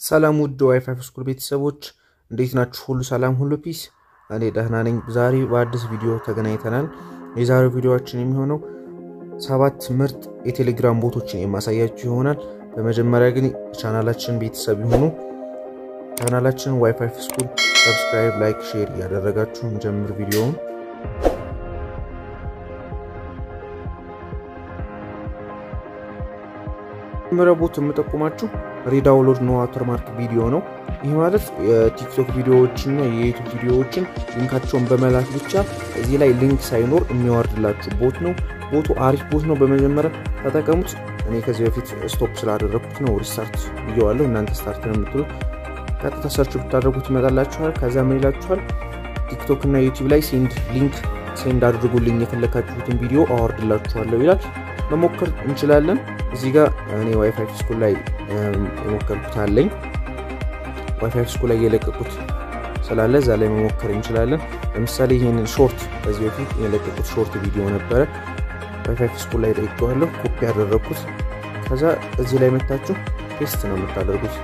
ሰላም ውድ ዋይፋይ ስኩል ቤተሰቦች እንዴት ናችሁ? ሁሉ ሰላም፣ ሁሉ ፒስ። እኔ ደህና ነኝ። ዛሬ በአዲስ ቪዲዮ ተገናኝተናል። የዛሬው ቪዲዮችን የሚሆነው ሰባት ምርጥ የቴሌግራም ቦቶችን የማሳያችሁ ይሆናል። በመጀመሪያ ግን ቻናላችን ቤተሰብ የሆኑ ቻናላችን ዋይፋይ ስኩል ሰብስክራይብ፣ ላይክ፣ ሼር እያደረጋችሁ እንጀምር ቪዲዮውን። መጀመሪያ ቦት የምጠቁማችሁ ሪዳውንሎድ ኖ ዋተርማርክ ቪዲዮ ነው። ይህ ማለት የቲክቶክ ቪዲዮዎችና የዩቱብ ቪዲዮዎችን ሊንካቸውን በመላክ ብቻ እዚህ ላይ ሊንክ ሳይኖር የሚያወርድላችሁ ቦት ነው። ቦቱ አሪፍ ቦት ነው። በመጀመሪያ ተጠቀሙት። እኔ ከዚህ በፊት ስቶፕ ስላደረግኩት ነው ሪስታርት ብየዋለሁ። እናንተ ስታርት ነው የምትሉት። ቀጥታ ሰርች ብታደርጉት ይመጣላችኋል። ከዛ ምን ይላችኋል? ቲክቶክ እና ዩቲዩብ ላይ ሴንድ ሊንክ ሴንድ አድርጉልኝ የፈለጋችሁትን ቪዲዮ አወርድላችኋለሁ ይላል። መሞከር እንችላለን። እዚህ ጋር እኔ ዋይፋይ ስኩል ላይ የሞከርኩት አለኝ። ዋይፋይ ስኩል ላይ የለቀቁት ስላለ እዛ ላይ መሞከር እንችላለን። ለምሳሌ ይህንን ሾርት ከዚህ በፊት የለቀቁት ሾርት ቪዲዮ ነበረ። ዋይፋይ ስኩል ላይ ጠይቀዋለሁ፣ ኮፒ ያደረግኩት። ከዛ እዚህ ላይ መታችሁ ፔስት ነው የምታደርጉት።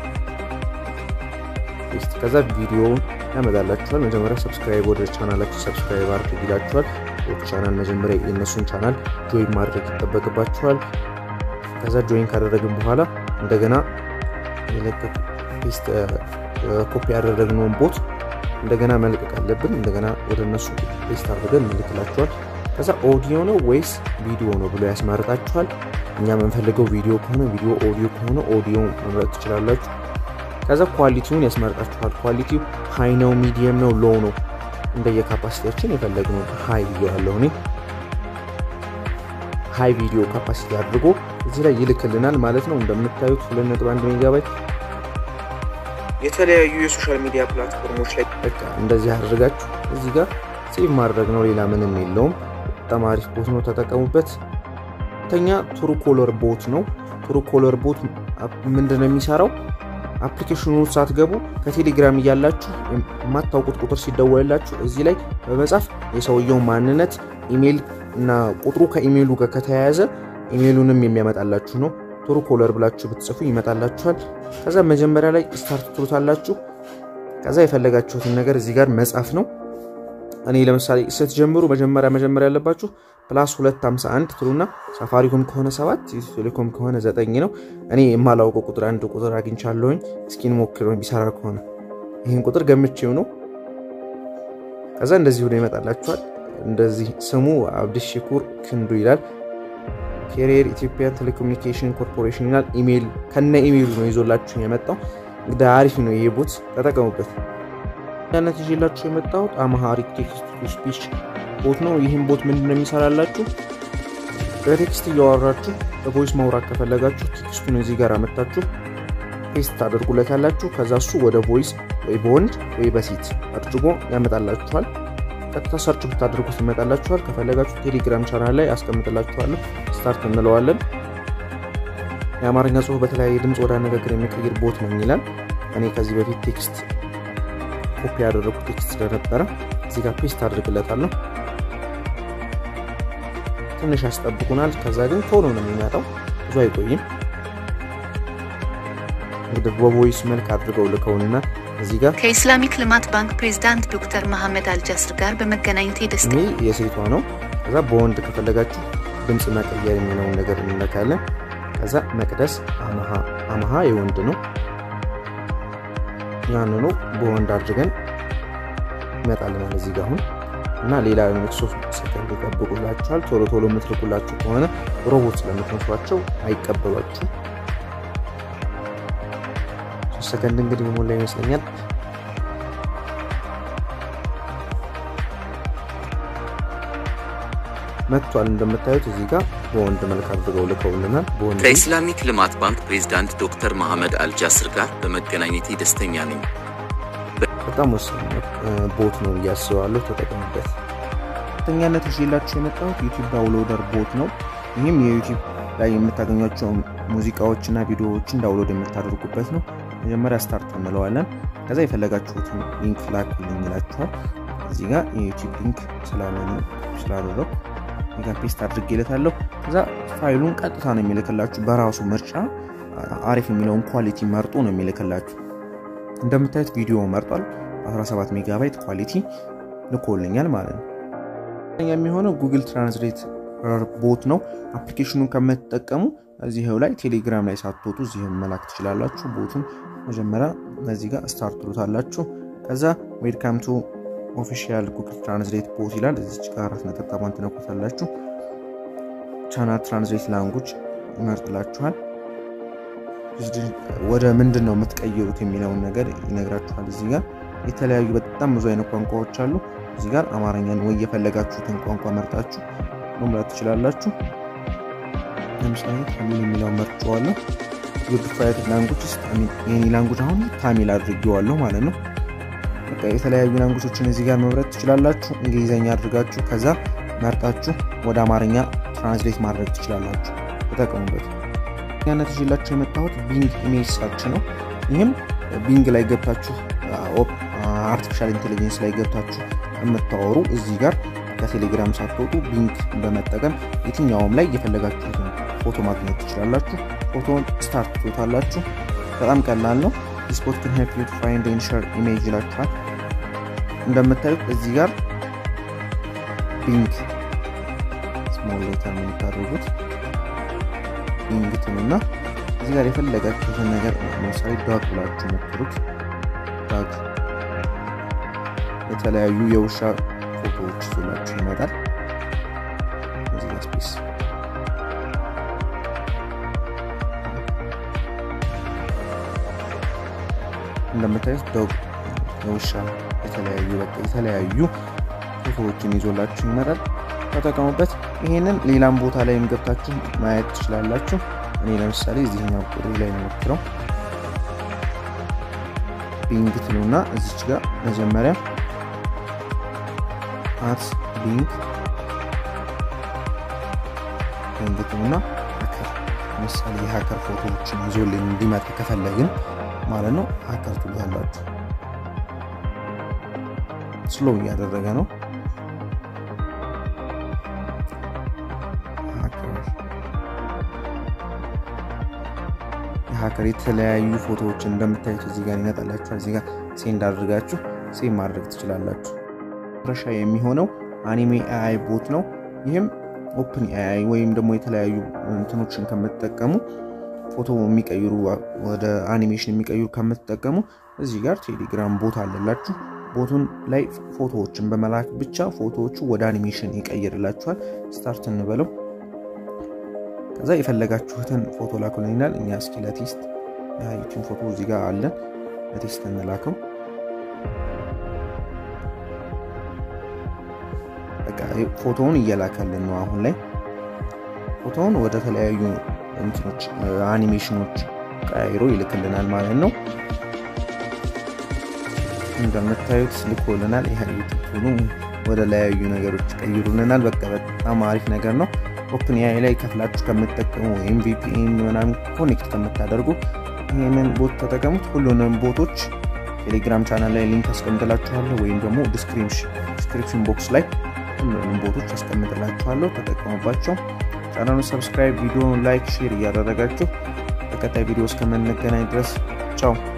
ፔስት ከዛ ቪዲዮውን ያመጣላችኋል። መጀመሪያ ሰብስክራይብ ወደ ቻናላችሁ ሰብስክራይብ አድርግ ይላችኋል። ቻናል መጀመሪያ የእነሱን ቻናል ጆይን ማድረግ ይጠበቅባችኋል። ከዛ ጆይን ካደረግን በኋላ እንደገና ፔስት ኮፒ ያደረግነውን ቦት እንደገና መልቀቅ አለብን። እንደገና ወደ እነሱ ፔስት አድርገን እንልክላችኋል። ከዛ ኦዲዮ ነው ወይስ ቪዲዮ ነው ብሎ ያስመርጣችኋል። እኛ የምንፈልገው ቪዲዮ ከሆነ ቪዲዮ፣ ኦዲዮ ከሆነ ኦዲዮ መምረጥ ትችላላችሁ። ከዛ ኳሊቲውን ያስመርጣችኋል። ኳሊቲው ሃይ ነው፣ ሚዲየም ነው፣ ሎው ነው እንደየካፓሲቲያችን የፈለግነው ሃይ ቪዲዮ ያለው እኔ ሃይ ቪዲዮ ካፓሲቲ አድርጎ እዚህ ላይ ይልክልናል ማለት ነው። እንደምታዩት 2.1 ሜጋባይት የተለያዩ የሶሻል ሚዲያ ፕላትፎርሞች ላይ በቃ እንደዚህ አድርጋችሁ እዚህ ጋር ሴቭ ማድረግ ነው። ሌላ ምንም የለውም። በጣም አሪፍ ቦት ነው፣ ተጠቀሙበት። ተኛ ትሩ ኮለር ቦት ነው። ትሩ ኮለር ቦት ምንድን ነው የሚሰራው? አፕሊኬሽኑ ሳትገቡ ከቴሌግራም እያላችሁ የማታውቁት ቁጥር ሲደወልላችሁ እዚህ ላይ በመጻፍ የሰውየው ማንነት ኢሜይል እና ቁጥሩ ከኢሜይሉ ጋር ከተያያዘ ኢሜይሉንም የሚያመጣላችሁ ነው። ቶሩ ኮለር ብላችሁ ብትጽፉ ይመጣላችኋል። ከዛ መጀመሪያ ላይ ስታርት ትሉታላችሁ። ከዛ የፈለጋችሁትን ነገር እዚህ ጋር መጻፍ ነው። እኔ ለምሳሌ ስትጀምሩ መጀመሪያ መጀመሪያ ያለባችሁ ፕላስ 251 ትሉና ሳፋሪኮም ከሆነ 7 ቴሌኮም ከሆነ 9 ነው። እኔ የማላውቀው ቁጥር አንድ ቁጥር አግኝቻለሁኝ። እስኪን ሞክር ቢሰራ ከሆነ ይህን ቁጥር ገምቼው ነው። ከዛ እንደዚህ ሆኖ ይመጣላችኋል። እንደዚህ ስሙ አብድሽ ሽኩር ክንዱ ይላል። ኬሪየር ኢትዮጵያን ቴሌኮሙኒኬሽን ኮርፖሬሽን ይላል። ኢሜይል ከነ ኢሜይሉ ነው ይዞላችሁ የመጣው። እንግዲህ አሪፍ ነው ይሄ ቦት ተጠቀሙበት። ያነት ይዤላችሁ የመጣሁት አማሃሪክ ቴክስት ቱ ስፒች ቦት ነው። ይህም ቦት ምንድን ነው የሚሰራላችሁ? በቴክስት እያወራችሁ በቮይስ ማውራት ከፈለጋችሁ ቴክስቱን እዚህ ጋር አመታችሁ ፔስት ታደርጉለታላችሁ። ከዛ እሱ ወደ ቮይስ ወይ በወንድ ወይ በሴት አድርጎ ያመጣላችኋል። ቀጥታ ሰርች ብታደርጉት ይመጣላችኋል። ከፈለጋችሁ ቴሌግራም ቻናል ላይ አስቀምጥላችኋለሁ። ስታርት እንለዋለን። የአማርኛ ጽሁፍ በተለያየ ድምፅ ወደ አነጋገር የሚቀይር ቦት ነው ይላል። እኔ ከዚህ በፊት ቴክስት ኮፒ ያደረጉት ቴክስት ስለነበረ እዚህ ጋር ፔስት አድርግለታለሁ። ትንሽ ያስጠብቁናል። ከዛ ግን ቶሎ ነው የሚመጣው፣ ብዙ አይቆይም። እንግዲህ በቮይስ መልክ አድርገው ልከውንና እዚህ ጋር ከኢስላሚክ ልማት ባንክ ፕሬዝዳንት ዶክተር መሐመድ አልጃስር ጋር በመገናኘት ደስ ይህ የሴቷ ነው። ከዛ በወንድ ከፈለጋችሁ ድምፅ መቀየር የሚለውን ነገር እንነካለን። ከዛ መቅደስ አመሃ የወንድ ነው። ያንኑ በወንድ አድርገን ይመጣልናል እዚህ ጋር አሁን እና ሌላ ሶስት ሰከንድ ይጠብቁላችኋል። ቶሎ ቶሎ የምትልኩላችሁ ከሆነ ሮቦት ስለምትመስሏቸው አይቀበሏችሁ። ሶስት ሰከንድ እንግዲህ የሞላ ይመስለኛል። መጥቷል። እንደምታዩት እዚህ ጋር በወንድ መልክ አድርገው ልከውልናል። በወንድ ከኢስላሚክ ልማት ባንክ ፕሬዝዳንት ዶክተር መሐመድ አልጃስር ጋር በመገናኘቴ ደስተኛ ነኝ። በጣም ወሳኝ ቦት ነው እያስባለሁ። ተጠቀሙበት። ሁለተኛነት ይዤላችሁ የመጣሁት ዩቲዩብ ዳውንሎደር ቦት ነው። ይህም የዩቲዩብ ላይ የምታገኟቸው ሙዚቃዎችና ቪዲዮዎችን ዳውንሎድ የምታደርጉበት ነው። መጀመሪያ ስታርት እንለዋለን። ከዛ የፈለጋችሁትን ሊንክ ላኩልኝ ይላችኋል። እዚህ ጋር የዩቲዩብ ሊንክ ስላደረው ፔስት አድርጌለታለሁ። ከዛ ፋይሉን ቀጥታ ነው የሚልክላችሁ በራሱ ምርጫ አሪፍ የሚለውን ኳሊቲ መርጦ ነው የሚልክላችሁ። እንደምታዩት ቪዲዮ መርጧል። 17 ሜጋባይት ኳሊቲ ልኮልኛል ማለት ነው። የሚሆነው ጉግል ትራንስሌት ቦት ነው። አፕሊኬሽኑን ከምትጠቀሙ እዚህው ላይ ቴሌግራም ላይ ሳትወጡ እዚህ መላክ ትችላላችሁ። ቦቱን መጀመሪያ እዚህ ጋር ስታርት ትሉታላችሁ። ከዛ ዌልካም ቱ ኦፊሻል ጉግል ትራንስሌት ቦት ይላል። እዚች ጋር አራት ነጠብጣቧን ትነኩታላችሁ። ቻናል ትራንስሌት ላንጉጅ ይመርጥላችኋል። ወደ ምንድን ነው የምትቀይሩት የሚለውን ነገር ይነግራችኋል። እዚህ ጋር የተለያዩ በጣም ብዙ አይነት ቋንቋዎች አሉ። እዚህ ጋር አማርኛን ወይ የፈለጋችሁትን ቋንቋ መርጣችሁ መምራት ትችላላችሁ። ለምሳሌ ታሚል የሚለውን መርጬዋለሁ። ዩዲፋይድ ላንጉጅ ውስጥ የኔ ላንጉጅ አሁን ታሚል አድርጌዋለሁ ማለት ነው። በቃ የተለያዩ ላንጉጆችን እዚህ ጋር መምረጥ ትችላላችሁ። እንግሊዘኛ አድርጋችሁ ከዛ መርጣችሁ ወደ አማርኛ ትራንስሌት ማድረግ ትችላላችሁ። ተጠቀሙበት። ያነት ይዤላችሁ የመጣሁት ቢንግ ኢሜጅ ሰርች ነው። ይህም ቢንግ ላይ ገብታችሁ አርቲፊሻል ኢንቴሊጀንስ ላይ ገብታችሁ የምታወሩ እዚህ ጋር ከቴሌግራም ሳትወጡ ቢንግ በመጠቀም የትኛውም ላይ የፈለጋችሁትን ፎቶ ማግኘት ትችላላችሁ። ፎቶን ስታርት ትሉታላችሁ። በጣም ቀላል ነው። ስፖት ክን ሄልፕ ዩ ቱ ፋይንድ ኤንድ ሼር ኢሜጅ ይላችኋል። እንደምታዩት እዚህ ጋር ቢንግ ስሞል ሌተር ነው የምታደርጉት ቢንግ ትሉና እዚህ ጋር የፈለጋችሁትን ነገር ለምሳሌ ዳግ ብላችሁ ሞክሩት። ዳግ የተለያዩ የውሻ ፎቶዎች ይዞላችሁ ይመጣል። እዚህ ጋር ስፔስ እንደምታዩት ዶግ የውሻ የተለያዩ በቃ የተለያዩ ፎቶዎችን ይዞላችሁ ይመጣል። ተጠቀሙበት። ይሄንን ሌላም ቦታ ላይ ገብታችሁ ማየት ትችላላችሁ። እኔ ለምሳሌ እዚህኛው ቁጥር ላይ ነው ሞክረው ቢንግ ትሉና እዚች ጋር መጀመሪያ አት ቢንግ ቢንግ ትሉና ሀከር ለምሳሌ የሀከር ፎቶዎችን ይዞልን እንዲመጣ ከፈለግን ማለት ነው ሀከር ትሉ ያላችሁ ስሎ እያደረገ ነው። የሀከር የተለያዩ ፎቶዎችን እንደምታዩት እዚህ ጋር ይመጣላችኋል። እዚህ ጋር ሴንድ አድርጋችሁ ሴቭ ማድረግ ትችላላችሁ። መጨረሻ የሚሆነው አኒሜ ኤአይ ቦት ነው። ይህም ኦፕን ኤአይ ወይም ደግሞ የተለያዩ እንትኖችን ከምትጠቀሙ ፎቶ የሚቀይሩ ወደ አኒሜሽን የሚቀይሩ ከምትጠቀሙ እዚህ ጋር ቴሌግራም ቦት አለላችሁ። ቦቱን ላይ ፎቶዎችን በመላክ ብቻ ፎቶዎቹ ወደ አኒሜሽን ይቀይርላችኋል። ስታርት እንበለው። ከዛ የፈለጋችሁትን ፎቶ ላኩልን ይላል። እኛ እስኪ ለቴስት ይችን ፎቶ እዚህ ጋር አለን ለቴስት እንላከው። በቃ ፎቶውን እየላከልን ነው። አሁን ላይ ፎቶውን ወደ ተለያዩ እንትኖች አኒሜሽኖች ቀያይሮ ይልክልናል ማለት ነው። እንደምታዩት ልኮልናል። ይህ ዩቱብ ወደ ለያዩ ነገሮች ቀይሩልናል። በቃ በጣም አሪፍ ነገር ነው። ኦፕን ኤአይ ላይ ከፍላችሁ ከምትጠቀሙ ወይም ቪፒኤን ምናምን ኮኔክት ከምታደርጉ ይህንን ቦት ተጠቀሙት። ሁሉንም ቦቶች ቴሌግራም ቻናል ላይ ሊንክ አስቀምጥላችኋለሁ ወይም ደግሞ ዲስክሪፕሽን ቦክስ ላይ ሁሉንም ቦቶች አስቀምጥላችኋለሁ። ተጠቀሙባቸው። ቻናሉን ሰብስክራይብ፣ ቪዲዮን ላይክ፣ ሼር እያደረጋችሁ በቀጣይ ቪዲዮ እስከምንገናኝ ድረስ ቻው።